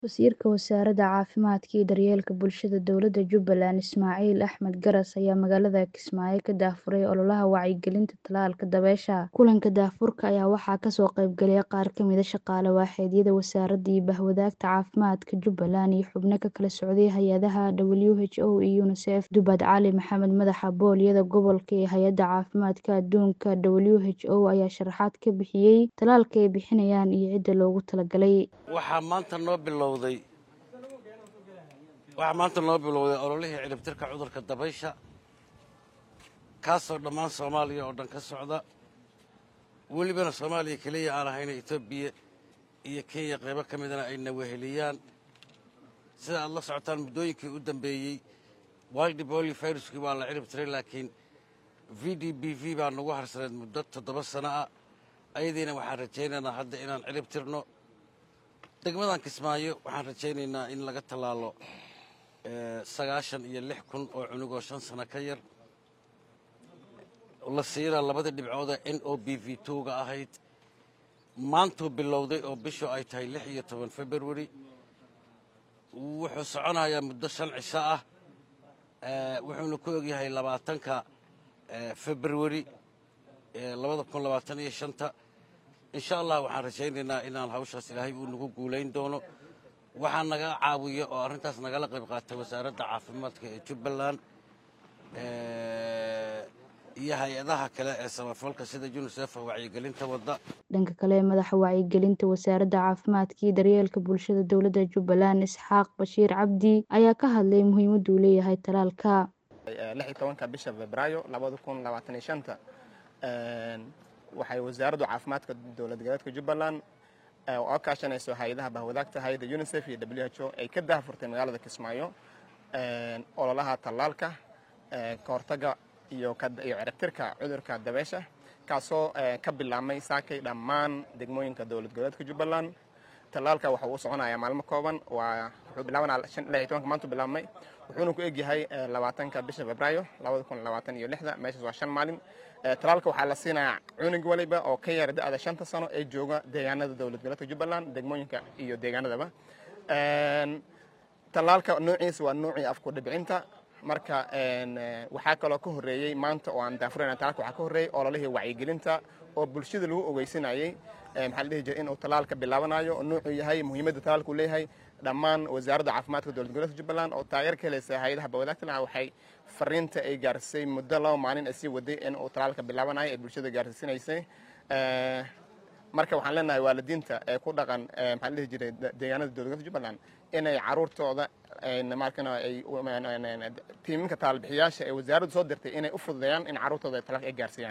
Wasiirka Wasaaradda Caafimaadka iyo Daryeelka Bulshada Dowladda Jubbaland Ismaaciil Axmed Garas ayaa magaalada Kismaayo ka daahfuray ololaha wacyigelinta tallaalka dabaysha. Kulanka daahfurka ayaa waxaa kasoo qayb galay qaar ka mid ah shaqaale waaxeedyada wasaaradda iyo bahwadaagta caafimaadka Jubbaland iyo xubno ka kala socday hay'adaha WHO iyo UNICEF. Dubad Cali Maxamed madaxa booliyada gobolka ee Hay'adda Caafimaadka Adduunka WHO ayaa sharaxaad ka bixiyay tallaalka ay bixinayaan iyo cidda loogu talagalay. waxaa maanta noo bilowday waxaa maanta noo bilowday ololihii ciribtirka cudurka dabaysha kaasoo dhammaan soomaaliya oo dhan ka socda welibana soomaaliya keliya aan ahayna etoobiya iyo kenya qaybo ka midana ay naweheliyaan sida aad la socotaan muddooyinkii u dambeeyey wildi boli viruskii waa la cirib tiray laakiin v d b v baa nagu harsaneed muddo toddoba sano ah ayadiina waxaan rajaynaynaa hadda inaan cirib tirno degmadan kismaayo waxaan rajaynaynaa in laga tallaalo sagaashan iyo lix kun oo cunug oo shan sano ka yar la siina labadii dhibcooda n o b v twoga ahayd maantuu bilowday oo bishu ay tahay lix iyo toban february wuxuu soconayaa muddo shan cisho ah wuxuuna ku ogyahay labaatanka february labada kun labaatan iyo shanta insha allah waxaan rajaynaynaa inaan hawshaas ilaahay uu nagu guulayn doono waxaa naga caawiya oo arrintaas nagala qayb qaatay wasaaradda caafimaadka ee jubbaland iyo hay-adaha kale ee samafalka sida unisef oo wacyigelinta wadda dhanka kale madaxa wacyigelinta wasaaradda caafimaadka iyo daryeelka bulshada dowladda jubbaland isxaaq bashiir cabdi ayaa ka hadlay muhiimadda uu leeyahay tallaalka lix iyo tobanka bisha febraayo labada kun labaatan iyo shanta waxay wasaaraddu caafimaadka dowlad goboleedka jubbaland oo kaashanayso hay-adaha bahwadaagta hay-adda unisef iyo w h o ay ka daahfurtay magaalada kismaayo ololaha tallaalka ka hortagga iyo ciribtirka cudurka dabeysha kaasoo ka bilaabmay saakay dhammaan degmooyinka dowlad goboleedka jubbaland tallaalka waxa uu soconayaa maalmo kooban waa wuxuu bilaabanaa lix iyo tobanka maantu bilaabmay wuxuuna ku egyahay labaatanka bisha febraayo labada kun labaatan iyo lixda meeshaas waa shan maalin tallaalka waxaa la siinayaa cunug waliba oo ka yara da-da shanta sano ee jooga deegaanada dowlad goboleedka jubbaland degmooyinka iyo deegaanadaba tallaalka noociisa waa noocii afku dhibcinta marka waxaa kaloo ka horreeyey maanta oo aan daafurayna tallaalka waxaa ka horreeyey ololihii wacyigelinta oo bulshada lagu ogeysinayey maxaa la dhihi jiray inuu tallaalka bilaabanayo oo nuucuu yahay muhiimadda tallaalku leeyahay dhammaan wasaaradda caafimaadka dowlad goboleedka jubbaland oo taageer ka helaysa hay-adaha bawadaagtana waxay fariinta ay gaarsiisay muddo laba maalin ay sii waday in uu tallaalka bilaabanayo ay bulshada gaarsiisanaysay marka waxaan leenahay waalidiinta ee ku dhaqan maxaa la dhihi jiray deegaanada dowlad goboleedka jubbaland inay caruurtooda markana ay tiiminka tallaalbixiyaasha ee wasaaraddu soo dirtay inay u fududeeyaan in caruurtooda ay tallaalka ay gaarsiiyaan